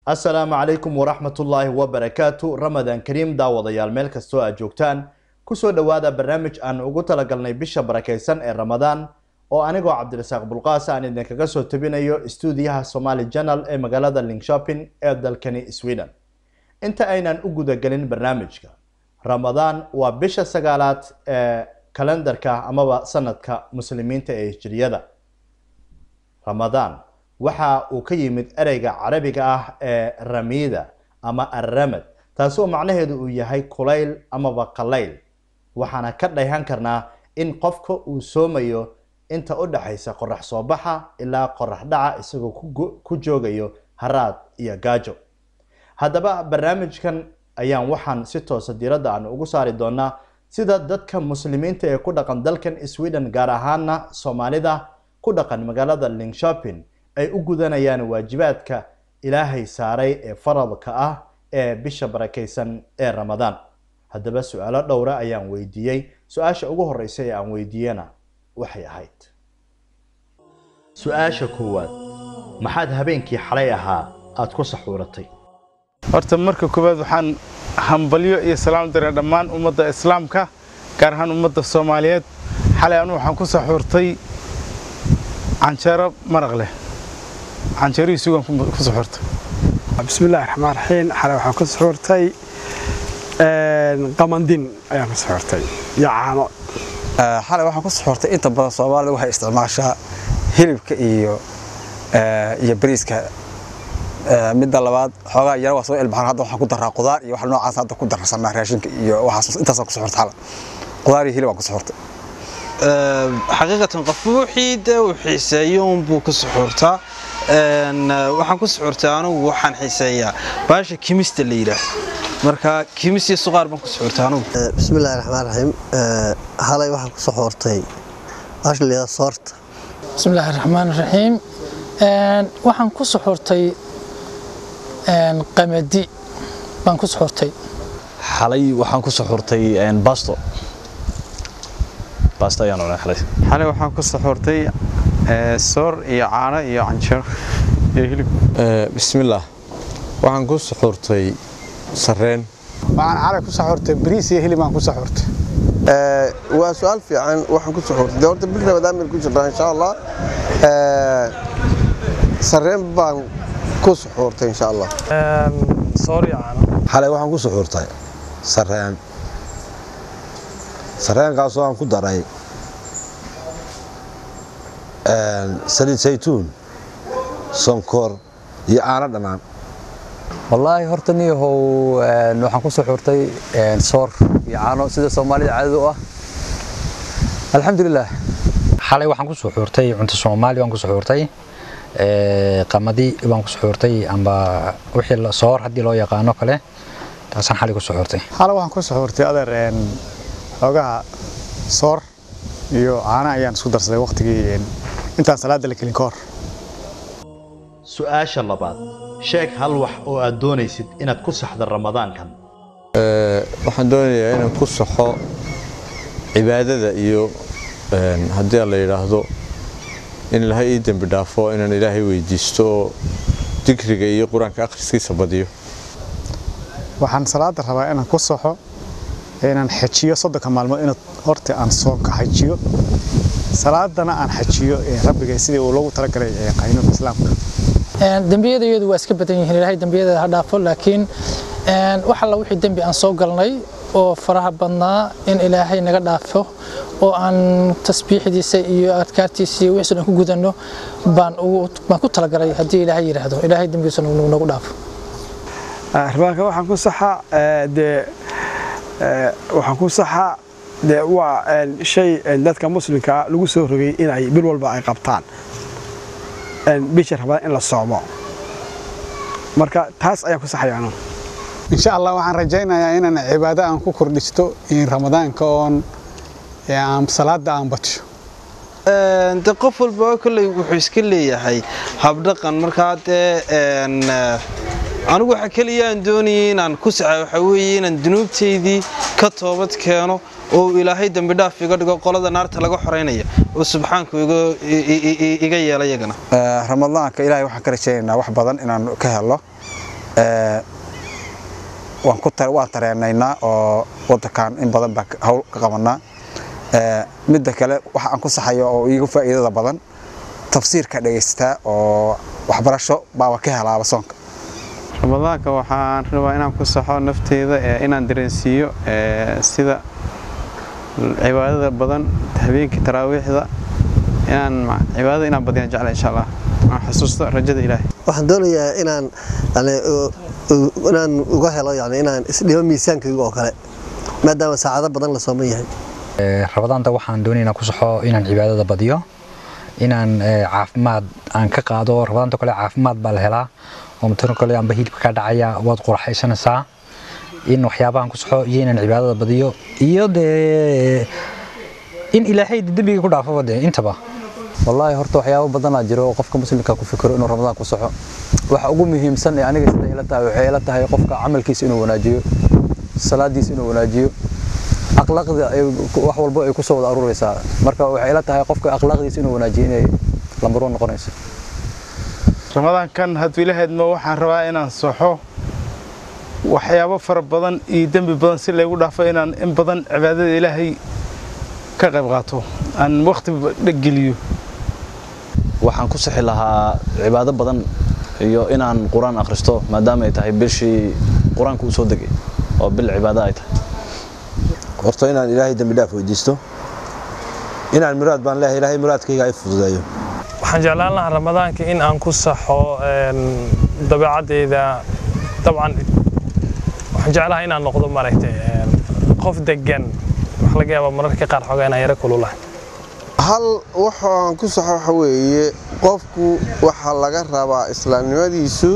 asalaamu calaykum waraxmatullaahi wabarakaatu ramadaan kariim daawadayaal meel kastoo aad joogtaan kusoo dhowaada barnaamij aan ugu talagalnay bisha barakaysan ee ramadaan oo anigoo cabdirasaaq bulqaas aan idinkaga soo tabinayo stuudiyaha somaali janal ee magaalada linkshopin ee dalkani sweden inta aynan u gudagelin barnaamijka ramadaan waa bisha sagaalaad ee kalendarka amaba sanadka muslimiinta ee hijriyada ramadaan waxa uu ka yimid ereyga carabiga ah ee ramida ama arramad taasoo macnaheedu uu yahay kulayl amaba qalayl waxaana ka dhayhan karnaa in qofka uu soomayo inta u dhaxaysa qorax soo baxa ilaa qorax dhaca isagoo ku joogayo haraad iyo gaajo haddaba barnaamijkan ayaan waxaan si toosa diiradda aan ugu saari doonaa sida dadka muslimiinta ee ku dhaqan dalkan sweden gaar ahaana soomaalida ku dhaqan magaalada linkshopin ay u gudanayaan waajibaadka ilaahay saaray ee faradka ah ee bisha barakaysan ee ramadaan haddaba su-aalo dhowra ayaan weydiiyey su-aasha ugu horeysa ee aan weydiiyena waxay ahayd su-aasha koowaad maxaad habeenkii xalay ahaa aada ku saxuuratay horta marka koowaad waxaan hambalyo iyo salaam diray dhammaan ummadda islaamka gaar ahaan ummadda soomaaliyeed xalay anu waxaan ku saxuurtay canjeero maraq leh canjeerihii sugan ku saxuurtay bismillahi raxmaan raxiim xalay waxaan ku saxuurtay qamandin ayaan ku saxuurtay iyo caano xalay waxaan ku saxuurtay inta badan soomaalida waxay isticmaashaa hilibka iyo iyo bariiska midda labaad xoogaa yara waa soo ilbaxan hadda waxaan ku daraa qudaar iyo wax noocaas hadda ku darsanaa raashinka iyo waxaas intaasaan ku saxuurtay xalay qudaar iyo hilib aan ku saxuurtay xaqiiqatan qofba wixii dee uu xiiseeyo unbuu ku suxuurtaa waxaan ku suxuurtay anigu waxaan xiiseeyaa baasha kimista la yidhaah marka kimis iyo suqaar baan ku suxuurtay anigu bismillahi raxmaan raxiim halay waxaan ku suxuurtay baasha la yidhaha soorta bismillahi raxmaan raxiim waxaan ku suxuurtay qamadi baan ku suxuurtay xalay waxaan ku suxuurtay basto baasta ayaan cunay xalay xalay waxaan ku saxuurtay soor iyo caano iyo canjeero iyo hilib bismillaah waxaan ku saxuurtay sarreen waxaan xalay ku saxuurtay bariis iyo hilib aan ku saxuurtay waa su-aal fiican waxaan ku saxuurtay dee horta bil ramadaan baynu ku jirnaa insha allah sarreen baan ku saxuurtay insha allah soor iyo caano xalay waxaan ku saxuurtay sarreen sarreenkaasoo aan ku daray saliid saytuun sonkor iyo caano dhannaan wallaahi horta niyahow waxaan ku suxuurtay soor iyo caano sida soomaalida caadada u ah alxamdulilah xalay waxaan ku suxuurtay cunto soomaali baan ku suxuurtay qamadi baan ku suxuurtay amba wixii soor haddii loo yaqaano kale taasaan xalay ku suxuurtay xalay waxaan ku suxuurtay adeer xoogaha soor iyo caana ayaan isku darsaday waqtigii intaan salaada la kelin ka hor su-aasha labaad sheeg hal wax oo aad doonaysid inaad ku saxda ramadaankan waxaan doonayaa inaan ku saxo cibaadada iyo haddii la yidhaahdo in ilaahay ii dembi dhaafo inaan ilaahay weydiisto oo dikriga iyo qur-aanka akhriskiisa badiyo waxaan salaada rabaa inaan ku saxo inaan xajiyo soddonka maalmood inaad horta aan soonka xajiyo salaadana aan xajiyo rabbiga sidii uu loogu talagalay qaynuunka islaamka dembiyada iyadu waa iska badan yihiin ilaahay dembiyada ha dhaafo laakiin wax alla wixii dembi aan soo galnay oo faraha badnaa in ilaahay naga dhaafo oo aan tasbiixdiisa iyo adkaartiisa iyo wixii aan ku gudanno baan baan ku talagalay haddii ilaahay yidhaahdo ilaahay dembigiisa nagu dhaafo rabaanka waxaan ku saxaa dee waxaan ku saxaa dee waa shay dadka muslimka lagu soo rogay in ay bil walba ay qabtaan bisha rabaa in la soomo marka taas ayaan ku saxaya anu insha allah waxaan rajaynayaa inaan cibaado aan ku kordhisto ramadaanka oon aan salaada aan badsho de qof walba kolley wuxuu iska leeyahay habdhaqan markaa dee anigu waxa keliya aan doonayay inaan ku saxa waxa weeye inaan dunuubtaydii ka toobad keeno oo ilaahay dembi dhaaf iga dhigo qolada naarta laga xoreynaya oo subxaanku iga yeela iyagana ramadaanka ilaahay waxaan ka rajaynaynaa wax badan inaan ka helo ee, waan ku tar- waan tareenaynaa oo wadankan in badan baa ka- hawl ka qabanaa Ee, midda kale waxa aan ku saxayo oo iigu faa'iidada badan tafsiirka dhegaystaa oo waxbarasho baaba ka helaaba soonka ramadaanka waxaan rabaa inaan ku saxo nafteyda ee inaan dareensiiyo ee, sida cibaadada badan habeenkii taraawiixda inaan ma- cibaadada inaan badiyaan jecla insha allah aan xasuusto rajada ilaahay waxaan doonayaa inaan yani u- u- inaan uga helo yani inaan isdhimo miisaankayga oo kale maadaama saacado badan la sooman yahay Ee, rabadaanta waxaan doonaynaa ku saxo inaan cibaadada badiyo inaan ee, caafimaad aan ka qaado rabadaanta kale caafimaad baa la helaa oo matano kale amba hilibka ka dhacaya waad quraxaysanaysaa in waxyaabahan ku saxo iyo inaan cibaadada badiyo iyo dee in ilaahay dembiga ku dhaafo dee intaba wallaahi horta waxyaabo badanaa jiro oo qofka muslimka ku fikiro inuu ramadaan ku soxo waxa ugu muhiimsan ee aniga sida ila tahay waxay ila tahay qofka camalkiisa inuu wanaajiyo salaadiisa inuu wanaajiyo akhlaaqda ay wax walba ay ku soo wada aruuraysaa marka waxay ila tahay qofka akhlaaqdiisa inuu wanaajiyo inay lambar one noqonayso ramadaankan hadduu ilahaydma waxaan rabaa inaan soxo waxyaabo fara badan iyo dembi badan si laygu dhaafo inaan in badan cibaadada ilaahay ka qayb qaato aan waqti geliyo waxaan ku sixi lahaa cibaado badan iyo inaan qur-aan akhristo maadaama ay tahay bishii qur-aanka uu soo degay oo bil cibaado ay tahay horta inaan ilaahay dembi dhaaf weydiisto inaan muraad baan leeyahay ilaahay muraadkayga ay fududeeyo waxaan jeclaan lahaa ramadaanka in aan ku saxo een, dabeecadeyda dabcan waxaan jeclahay inaan noqdo maaragtay een, qof degan wax laga yaaba mararka qaar xoogaa inaan yaro kululahay hal waxaan ku saxo waxa weeye qofku waxaa laga rabaa islaamnimadiisu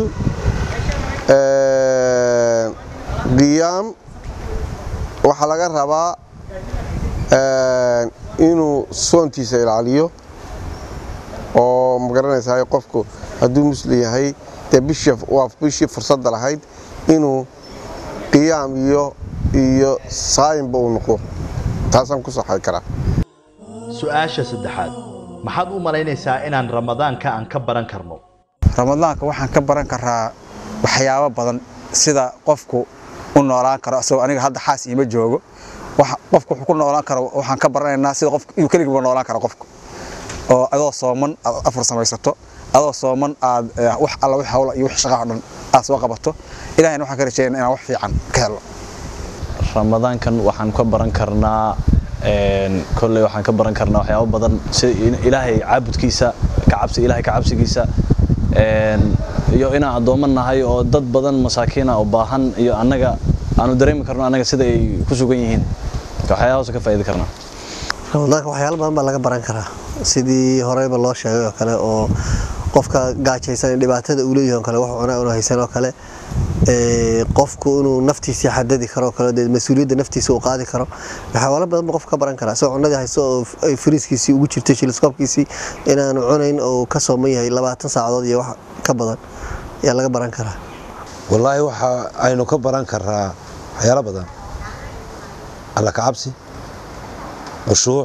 een, qiyaam waxaa laga rabaa een, inuu soontiisa ilaaliyo oo magaranaysaa qofku hadduu muslim yahay dee bishii waa bishii fursadda lahayd inuu qiyaam iyo iyo saayinba uu noqdo taasaan ku saxay karaa su-aasha saddexaad maxaad u malaynaysaa inaan ramadaanka aan ka baran karno ramadaanka waxaan ka baran karaa waxyaabo badan sida qofku u noolaan karo asagoo aniga hadda xaas iima joogo waxa- qofku wuxuu ku noolaan karo waxaan ka baranaynaa sida qofku inuu keligiiba noolaan karo qofku oo adoo sooman aad afur samaysato adoo sooman aad eh, wax alla wax hawla iyo wax shaqaha dhan aad soo qabato ilaahayna waxaan ka rajeynaa inaan wax fiican ka helo ramadaankan waxaan ka baran karnaa een, kolley waxaan ka baran karnaa waxyaabo badan sida in- ilaahay caabudkiisa ka cabsi ilaahay ka cabsigiisa een, iyo inaan addoommo nahay oo dad badan masaakiina oo baahan iyo annaga aanu dareemi karno annaga sida ay ku sugan yihiin waxyaabahaas ka faa'iidi karnaa ramadaanka waxyaalo badan baa laga baran karaa sidii horeyba loo sheegay oo kale oo qofka gaajaysan dhibaatada uu leeyahay oo kale wax cunaa unu haysan oo kale ee, qofku inuu naftiisii xadadi karo oo kale dee mas-uuliyadda naftiisa uu qaadi karo waxyaalo badan baa qofka ka baran karaa isagoo cunadii hayso oo f- ay fariiskiisii ugu jirto shiliskoobkiisii inaanu cunayn oo ka sooman yahay labaatan saacadood iyo wax ka badan ayaa laga baran karaa wallaahi waxa aynu ka baran karaa waxyaalo badan alla ka cabsi khushuuc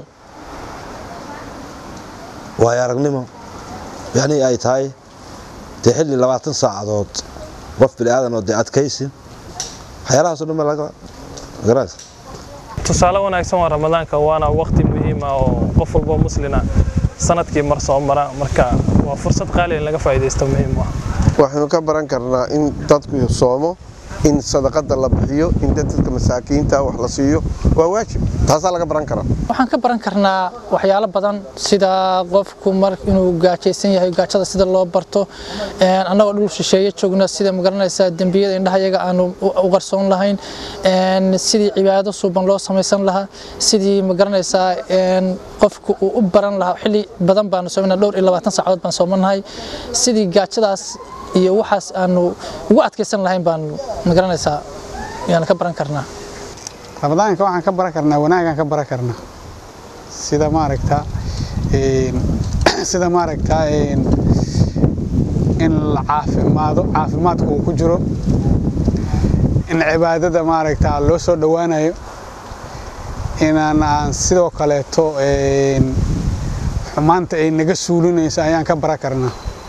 waayo aragnimo yacni ay tahay dee xilli labaatan saacadood qof bini aadan oo dee adkaysin waxyaalahaasoo dhan baa laga garanaysa tusaale wanaagsan waa ramadaanka waana waqti muhiim ah oo qof walbo muslina sanadkii mar soo mara marka waa fursad qaali in laga faa'iidaysto muhiim u ah waxaynu ka baran karnaa in dadku soomo in sadaqada la bixiyo in dadka masaakiinta wax la siiyo waa waajib taasaa laga baran karaa waxaan ka baran karnaa waxyaalo badan sida qofku mar inuu gaajaysan yahay gaajada sida loo barto een, annagoo dhul shisheeye joogna sida magaranaysaa dembiyada indhaha iyaga aanu u u qarsoon lahayn een, sidii cibaado suuban loo samaysan lahaa sidii magaranaysaa een, qofku uu u baran lahaa xilli badan baanu soomana dhowr iyo labaatan saacadood baan soomanahay sidii gaajadaas iyo waxaas aanu ugu adkaysan lahayn baanu magaranaysaa yaan ka baran karnaa ramadaanka waxaan ka baran karnaa wanaagaan ka baran karnaa sida maaragta een, sida maaragta een, in la caafimaado caafimaadku uu ku jiro in cibaadada maaragta loo soo dhowaanayo inaan aan sidoo kaleeto een, xumaanta ay naga suulinayso ayaan ka baran karnaa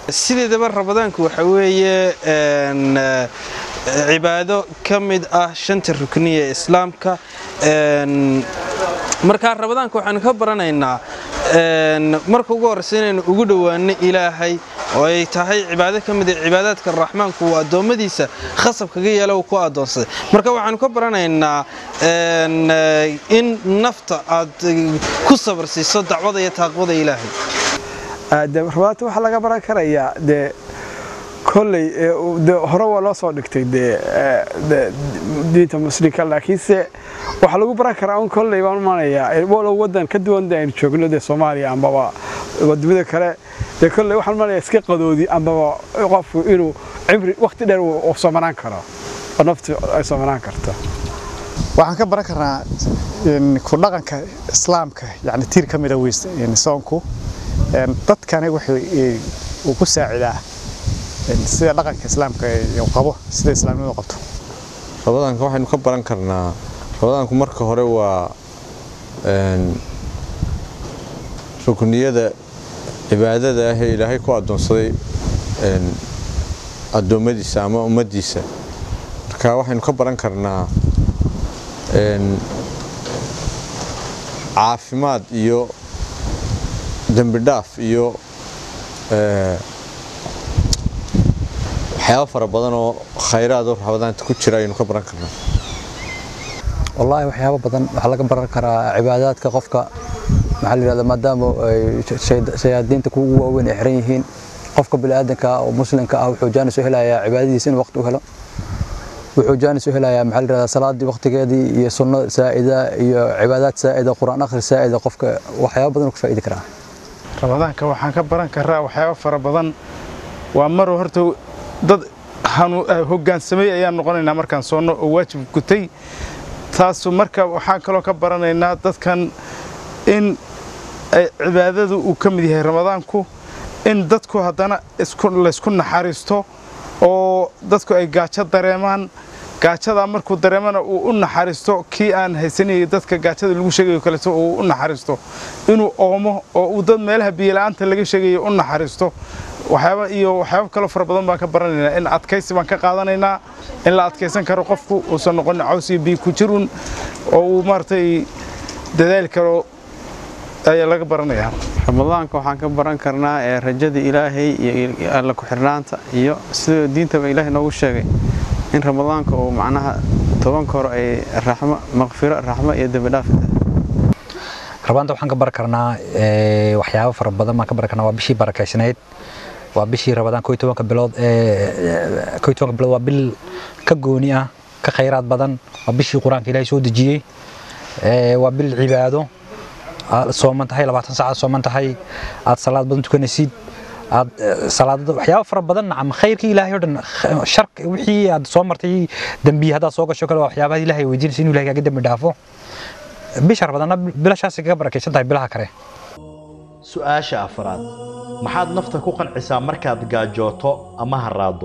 sideedaba ramadaanku waxa weeye een, eh, cibaado ka mid ah shanta rukniya ee islaamka een, markaa ramadaanka waxaanu ka baranaynaa een, marka ugu horreysa inaynu ugu dhowaano ilaahay oo ay tahay cibaado ka mid ah cibaadaadka raxmaanku uu addoommadiisa khasab kaga yeela uu ku addoonsaday marka waxaanu ka baranaynaa een, eh, in nafta aad eh, ku sabar siiso dacwada iyo taaqwada ilaahay de rubaata waxaa laga baran karayaa dee kolley ee uu- dee hore waa loo soo dhigtay dee ee, de- diinta muslimka laakiinse waxaa lagu baran karaa un kolley baan umanayaa walow wadan ka duwan de aynu joogno dee soomaaliya ambaba wadamada kale dee kolley waxaan umanayaa iska qadoodi ambaba qofku inuu cimri waqti dheer uu uu soomanaan karo oo naftu ay soomanaan karto waxaan ka baran karnaa in ku dhaqanka islaamka yani tiir ka mid a weys in soonku een, dadkani wuxuu eh, uu ku saacidaa een, sida dhaqanka islaamka uu qabo sida islaamnimadu qabto rabadaanka waxaynu ka baran karnaa rabadaanku marka hore waa een, rukniyada cibaadada ah ee ilaahay ku addoonsaday een, addoommadiisa ama ummaddiisa marka waxaynu ka baran karnaa een, caafimaad iyo dembi dhaaf iyo ee, waxyaabo fara badan oo khayraad oo rabadaanta ku jira ayaynu ka baran karnaa والله waxyaabo badan waxa laga baran karaa cibaadaadka qofka maxaa la yiraahdaa maadaama ay shayaadiinta kugu waaweyn ay xiran yihiin qofka bini'aadanka ah oo muslimka ah wuxuu jaanis u helayaa cibaadadiisa inuu waqti u helo wuxuu jaanis u helayaa maxaa la yiraahdaa salaadii waqtigeedii iyo sunno saa'ida iyo cibaadaad saa'ida quraan akhri saa'ida qofka waxyaabo badan uu ka faa'iidi karaa ramadaanka waxaan ka baran karaa waxyaabo fara badan waa maruu horta dad hanu- eh, hoggaansamay ayaan noqonaynaa markaan soonno oo waajib gutay taasu marka waxaan kaloo ka baranaynaa dadkan in ay cibaadadu uu ka mid yahay ramadaanku in dadku haddana isku laysku naxariisto oo dadku ay gaajo dareemaan gaajadaa markuu dareemana uu u naxariisto kii aan haysanayay dadka gaajada lagu sheegayo kaleeto uu u naxariisto inuu oomo oo uu dad meelaha biyola'aanta laga sheegayo u naxariisto waxyaaba iyo waxyaabo kaloo fara badan baan ka baranaynaa in adkaysi baan ka qaadanaynaa in la adkaysan karo qofku uusan noqonin caws iyo biyo ku jirun oo uu maaragtay dadaali karo ayaa laga baranayaa ramadaanka waxaan ka baran karnaa ee rajada ilaahay iyo alla ku-xirnaanta iyo sida diintaba ilaahay noogu sheegay in ramadaanka uu macnaha tobanka hore ay raxmo maqfiro raxmo iyo dembi dhaaf rabaanta waxaan ka baran karnaa ee, waxyaabo fara badan baan ka baran karnaa waa bishii barakaysnayd waa bishii rabadaan koo iyo tobanka bilood ee koo iyo tobanka bilood waa bil ka gooni ah ka khayraad badan waa bishii qur-aanka ilaahay soo dejiyey ee, waa bil cibaado aad sooman tahay labaatan saacaad sooman tahay aad salaad badan tukanaysid aad eh, salaadada waxyaabo fara badan nacam khayrkii ilaahay oo dhan kh- sharka wixii aad soo martay dembiyi haddaad soo gasho kale waa waxyaabaha ilaahay weydiinaysa inuu ilahay kaaga dembi dhaafo bisha rabadaanna bilashaasi kaga barakaysan tahay bilaha kale su-aasha afraad maxaad nafta ku qancisaa markaad gaajooto ama haraado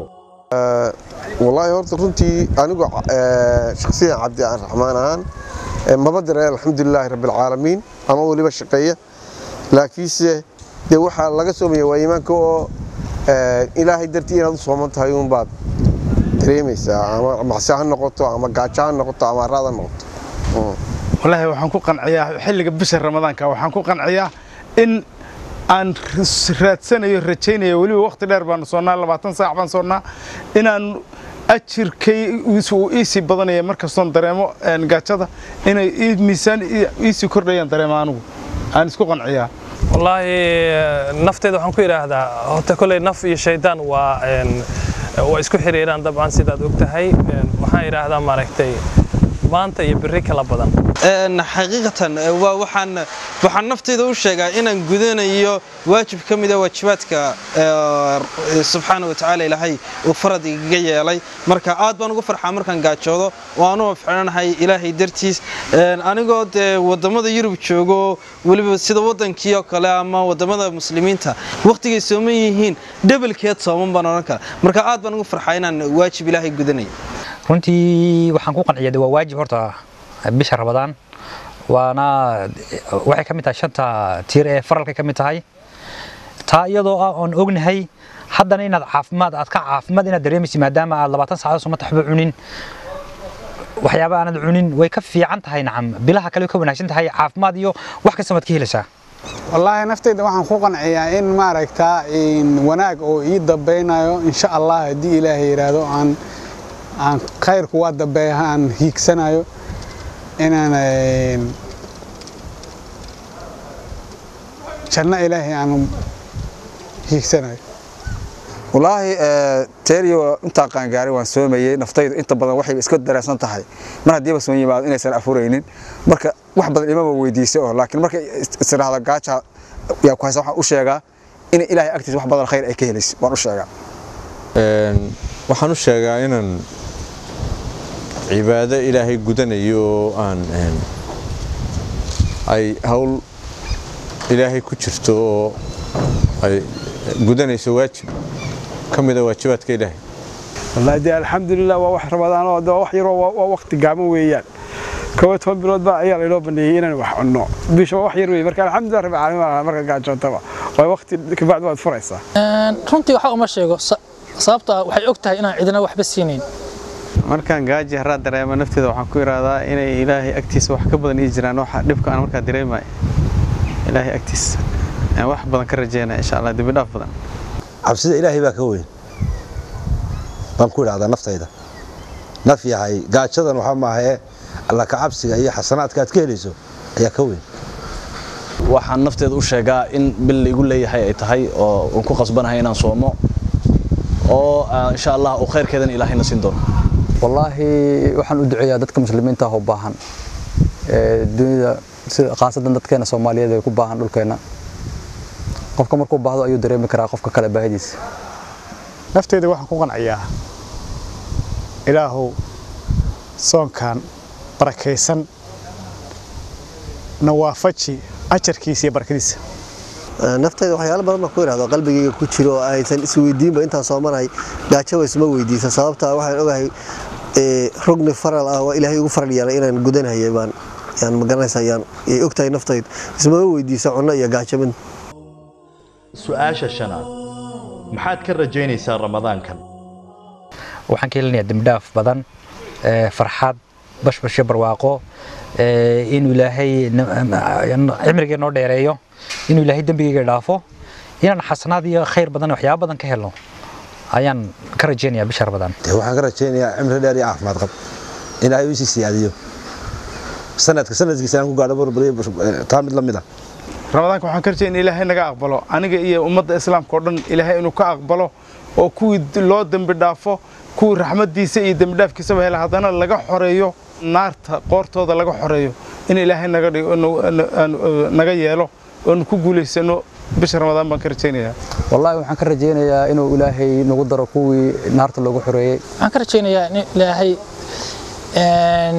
wallaahi horta runtii anigu eh, shakhsiyan cabdi aan raxmaan ahaan eh, maba dare alxamdulilaahi rabbilcaalamiin ama weliba shaqeeya laakiinse dee waxaa laga soomaya waa iimaanka oo eh, ilaahay dartii inaad u sooman tahay uunbaad dareemaysaa ama macsi ha noqoto ama gaajo ha noqoto ama haraad ha noqoto Mm. wallaahi waxaan ku qanciyaa xilliga bisha ramadaanka waxaan ku qanciyaa in aan ras- raadsanayo rajaynayo weliba waqti dheer baanu soonnaa labaatan saac baan soonnaa inaan ajirkay uu iisii badanaya markastoon dareemo een, gaajada inay ii- miisaan ii- iisii kordhayaan dareema anigu aan isku qanciyaa wallaahi nafteeda waxaan ku idhaahdaa horta kolley naf iyo shaydaan waa een, waa isku xiriiraan dabcan sidaad og tahay Een, waxaan idhaahdaa maaragtay maanta iyo berri kala badan Een, xaqiiqatan eh, waa waxaan waxaan naftayda u sheegaa inaan gudanayo waajib ka mid ah waajibaadka eh, subxaana watacaala ilaahay uu farad igaga yeelay marka aad baan ugu farxaa markaan gaajoodo oo aanu wafcinahay ilaahay dartiis Een, anigoo dee wadamada yurub joogo weliba sida wadankii oo kale ama wadamada muslimiinta waqtigay sooman yihiin dhabalkeed sooman baan odhan kara marka aad baan ugu farxaa inaan waajib ilaahay gudanayo runtii waxaan ku qanciyaa de waa waajib horta bisha rabadaan waana waxay ka mid tahay shanta tiir ee faralkay ka mid tahay taa iyadoo ah oon ognahay haddana inaad caafimaad aad ka caafimaad inaad dareemaysid maadaama aad labaatan saacadood soma taxba cunin waxyaaba aanad cunin way ka fiican tahay nacam bilaha kale way ka wanaagsan tahay caafimaad iyo wax kasta waad ka helaysaa wallaahi naftayda waxaan ku qanciyaa in maaragtaa in wanaag oo ii dambeynayo insha allah haddii ilaahay yidhaahdo aan aan khayrku waa dambeeya aan hiigsanayo inaan een, janno ilaahay aan hiigsanayo wallaahi eh, teeriyo intaa qaangaaray waan soomayey naftaydu inta badan waxay iska dareensan tahay mar haddiiba soon yimaado inaysan afuraynin marka wax badan imama weydiisay oo laakiin marka istiraahda gaaja yaa ku haysa waxaan u sheegaa in ilaahay agtiisa wax badan khayr ay ka helayso waan u sheegaa Een, waxaan u sheegaa inaan cibaado ilaahay gudanayo oo aan een, ay hawl ilaahay ku jirto oo ay gudanayso waajib ka mida waajibaadka ilaahay والله دي الحمد لله waa wax ramadaan oo wax yar oo waa waqti gaaban weeyaan kow toban bilood baa ayaa loo baneeyay inaan wax cunno bisha wax yar weey marka alxamdulillah rabbil caalamiin marka gaajootaba waa waqti ka bacd waad furaysaa Een, runtii waxa uma sheego sa- sababtoo ah waxay og tahay inaan cidina waxba siinayn markaan gaaji haraa dareemo nafteeda waxaan ku ihahdaa inay ilaahay agtiisa wax ka badan ii jiraan waxa dhibka aan markaa dareemayo ilaahay agtiisa ayaan wax badan ka rajeynaya insha allah dembi dhaaf badan cabsida ilaahay baa ka weyn baan ku idhahdaa naftayda naf yahay gaajadan waxaa maahae alla ka cabsiga iyo xasanaadka aad ka helayso ayaa ka weyn waxaan nafteeda u sheegaa in bil la igu leeyahay ay tahay oo aan ku qasbanahay inaan soomo oo ah, insha allah uu khayrkeedan ilaahayna siin doono wallaahi waxaan u duceeyaa dadka muslimiinta ah oo baahan ee dunida sida khaasatan dadkeena soomaaliyeed ee ku baahan dhulkeena qofka markuu baahdo ayuu dareemi karaa qofka kale baahidiisa nafteyda waxaan ku qanciyaa ilaahow soonkan barakaysan na waafaji ajarkiisa iyo barakadiisa naftayda waxyaalo badan baan ku idhahdo qalbigayga ku jiro oo aysan isweydiinba intaan soomanahay gaajaba isma weydiisa sababtaa waxaan ogahay ee, rugni faral ah waa ilaahay ugu faral yeelay inaan gudanahayay baan yaan magaranaysa yaan yay ogtahay naftaydu ismama weydiisa cunno iyo gaajo mid su-aasha shanaad maxaad ka rajaynaysaa ramadaankan waxaan ka helinayaa dembidhaaf badan ee, farxad bashbash iyo barwaaqo ee, inuu ilaahay na- cimrigee noo dheereeyo inuu ilaahay dembigayga dhaafo inaan xasanaad iyo khayr badan iyo waxyaabo badan ka helno ayaan ka rajaynayaa bisha ramadaan dee waxaan ka rajaynayaa cimri dheer iyo caafimaad qab in ilaahay uu sii siyaadiyo sanadka sanadkiisa aan ku gaadho barbariyo taa mid la mid ah ramadaanka waxaan ka rajay in ilaahay naga aqbalo aniga iyo ummadda islaamka oo dhan ilaahay inuu ka aqbalo oo kuwii d- loo dembi dhaafo kuwii raxmaddiisa iyo dembi dhaafkiisaba hela haddana laga xoreeyo naarta qoortooda laga xoreeyo in ilaahay naga dhigo inu- inu- aanu- uh, naga yeelo oonu ku guulaysano bisha ramadaan baan ka rajaynayaa wallaahi waxaan ka rajaynayaa inuu ilaahay nagu daro kuwii naarta loogu xoreeyey waxaan ka rajaynayaa in ilaahay een,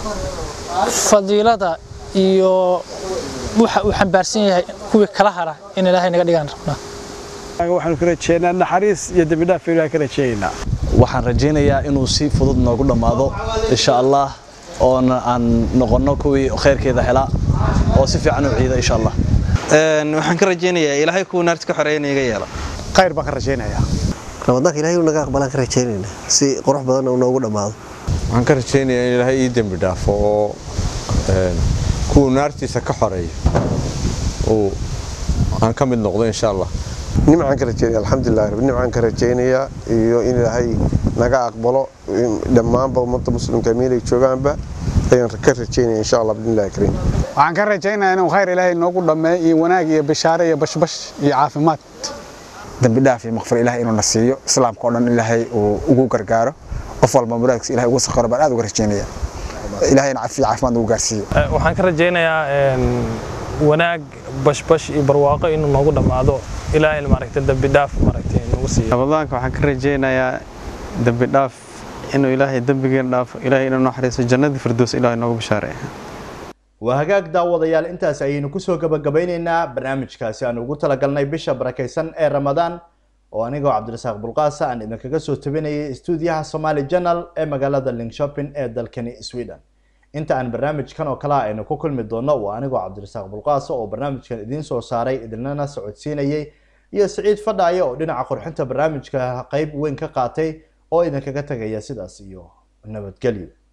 fadiilada iyo waxa uu xambaarsan yahay kuwii kala hara in ilaahay naga dhigaan rabnaa waxaanu ka rajeynaa naxariis iyo dembi dhaaf ilaahay ka rajeynaynaa waxaan rajaynayaa inuu si fudud noogu dhammaado insha allah oona aan noqonno kuwii khayrkeeda helaa oo si fiican u ciida insha allah Een, waxaan ka rajaynayaa ilaahay kuwa naarta ka xoreeya inaga yeela khayr baan ka rajaynayaa ramadaanka ilaahay uu naga aqbalaan ka rajaynaynaa si qurux badan uu noogu dhammaado waxaan ka rajaynayaa in ilaahay ii dembi dhaafo oo een, kuwuu naartiisa ka xoreeyo uu aan ka mid noqdo insha allah nimcaan ka rajeynaya alxamdulilah rabbi nimcaan ka rajaynayaa iyo in ilaahay naga aqbalo in dhammaanba ummadda muslimka meelay joogaanba ayaan ka rajaynaya insha allah bidnillahi kariim waxaan ka rajaynayaa inuu khayr ilaahay noogu dhammeeyo iyo wanaag iyo bishaare iyo bashbash iyo caafimaad dembi dhaaf iyo maqfir ilaahay inuu na siiyo islaamka oo dhan ilaahay uu ugu gargaaro qof walba muraadkiisa ilaahay ugu sakharo baan aad uga rajaynaya ilaahayna cafi iyo caafimaad ugu gaarsiiyo Eh, waxaan ka rajaynayaa een, wanaag bashbash iyo barwaaqo inuu noogu dhammaado ilaahayna maaragtay dembi dhaaf maaragtay nagu siiyo ramadaanka waxaan ka rajaynayaa dembi dhaaf inuu ilaahay dembigeena dhaafo ilaahay inuu naxariiso jannadii firdows ilaahay noogu bishaareeya waa hagaag daawadayaal intaas ayaynu kusoo gabagabeyneynaa barnaamijkaasi aan ugu talagalnay bisha barakaysan ee ramadaan oo anigoo cabdirasaaq bulqaasa aan idinkaga soo tabinayay stuudiyaha somali journal ee magaalada linkshopin ee dalkani sweden inta aan barnaamijkan oo kale aynu ku kulmi doono waa anigoo cabdirasaaq bulqaasa oo barnaamijkan idiin soo saaray idinlana socodsiinayay iyo siciid fadhaaye oo dhinaca qurxinta barnaamijka qeyb weyn ka qaatay oo idinkaga tagaya sidaas iyo nabadgelyo